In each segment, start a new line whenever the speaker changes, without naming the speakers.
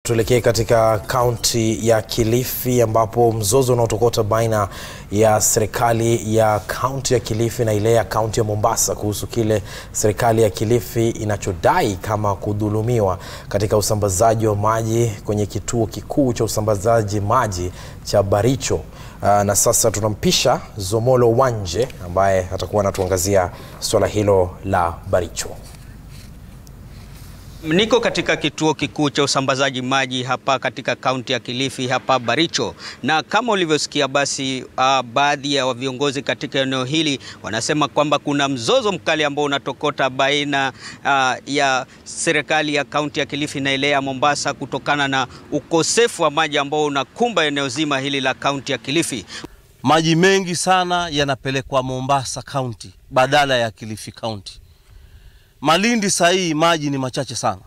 Tuelekee katika kaunti ya Kilifi ambapo mzozo unaotokota baina ya serikali ya kaunti ya Kilifi na ile ya kaunti ya Mombasa kuhusu kile serikali ya Kilifi inachodai kama kudhulumiwa katika usambazaji wa maji kwenye kituo kikuu cha usambazaji maji cha Baricho. Uh, na sasa tunampisha Zomolo Wanje ambaye atakuwa anatuangazia suala hilo la Baricho.
Niko katika kituo kikuu cha usambazaji maji hapa katika kaunti ya Kilifi hapa Baricho, na kama ulivyosikia basi, uh, baadhi ya viongozi katika eneo hili wanasema kwamba kuna mzozo mkali ambao unatokota baina uh, ya serikali ya kaunti ya Kilifi na ile ya Mombasa kutokana na ukosefu wa maji ambao unakumba eneo zima hili la kaunti ya Kilifi.
Maji mengi sana yanapelekwa Mombasa kaunti badala ya Kilifi kaunti. Malindi saa hii maji ni machache sana.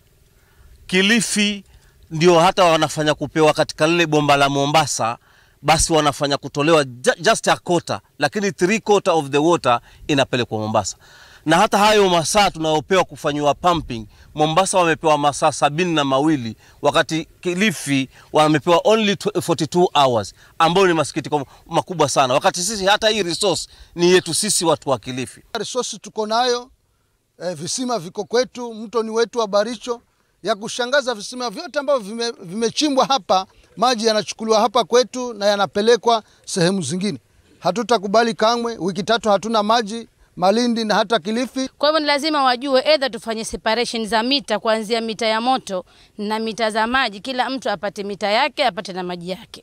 Kilifi ndio hata wanafanya kupewa katika lile bomba la Mombasa, basi wanafanya kutolewa just a quarter, lakini three quarter of the water inapelekwa Mombasa. Na hata hayo masaa tunayopewa kufanyiwa pumping, Mombasa wamepewa masaa sabini na mawili wakati Kilifi wamepewa only 42 hours, ambayo ni masikitiko makubwa sana, wakati sisi hata hii resource ni yetu sisi watu wa Kilifi.
Resource tuko nayo E, visima viko kwetu, mto ni wetu wa Baricho. Ya kushangaza visima vyote ambavyo vimechimbwa vime hapa, maji yanachukuliwa hapa kwetu na yanapelekwa sehemu zingine. Hatutakubali kamwe. Wiki tatu hatuna maji Malindi na hata Kilifi.
Kwa hivyo ni lazima wajue, either tufanye separation za mita, kuanzia mita ya moto na mita za maji, kila mtu apate mita yake, apate na maji yake.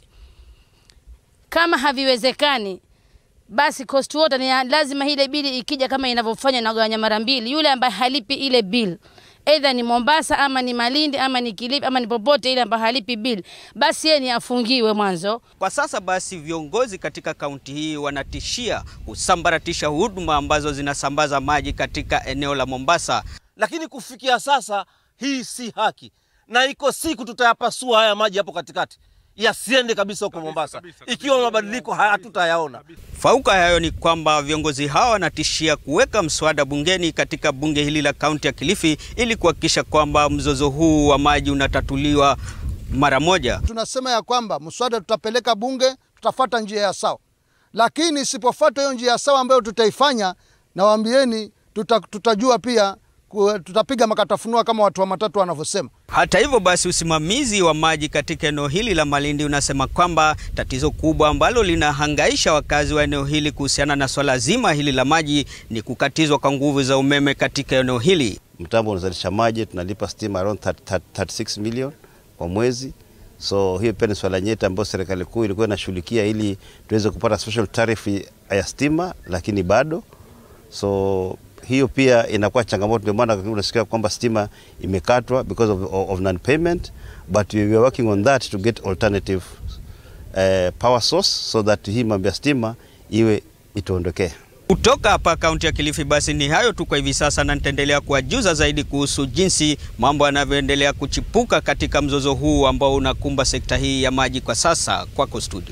Kama haviwezekani basi cost water ni lazima ile bili ikija kama inavyofanya inagawanya mara mbili. Yule ambaye halipi ile bill either ni Mombasa ama ni Malindi ama ni Kilifi ama ni popote ile ambaye halipi bill, basi yeye ni afungiwe mwanzo.
Kwa sasa basi, viongozi katika kaunti hii wanatishia kusambaratisha huduma ambazo zinasambaza maji katika eneo la Mombasa,
lakini kufikia sasa hii si haki, na iko siku tutayapasua haya maji hapo katikati yasiende kabisa huko Mombasa kabisa, kabisa, ikiwa mabadiliko hatutayaona.
Fauka hayo ni kwamba viongozi hawa wanatishia kuweka mswada bungeni katika bunge hili la kaunti ya Kilifi ili kuhakikisha kwamba mzozo huu wa maji unatatuliwa mara moja.
Tunasema ya kwamba mswada tutapeleka bunge, tutafuata njia ya sawa, lakini isipofuata hiyo njia ya sawa ambayo tutaifanya, nawaambieni tuta, tutajua pia tutapiga makatafunua kama watu wa matatu wanavyosema.
Hata hivyo basi, usimamizi wa maji katika eneo hili la Malindi unasema kwamba tatizo kubwa ambalo linahangaisha wakazi wa eneo hili kuhusiana na swala zima hili la maji ni kukatizwa kwa nguvu za umeme katika eneo hili.
Mtambo unazalisha maji, tunalipa stima around 30, 36 million kwa mwezi. So hiyo pia ni swala nyeti ambayo serikali kuu ilikuwa inashughulikia ili tuweze kupata special tariff ya stima, lakini bado so hiyo pia inakuwa changamoto, ndio maana unasikia kwamba stima imekatwa because of, of non-payment but we are working on that to get alternative uh, power source so that hii mambo ya stima iwe ituondokee.
Kutoka hapa kaunti ya Kilifi, basi ni hayo tu kwa hivi sasa, na nitaendelea kuwajuza zaidi kuhusu jinsi mambo yanavyoendelea kuchipuka katika mzozo huu ambao unakumba sekta hii ya maji kwa sasa. Kwako studio.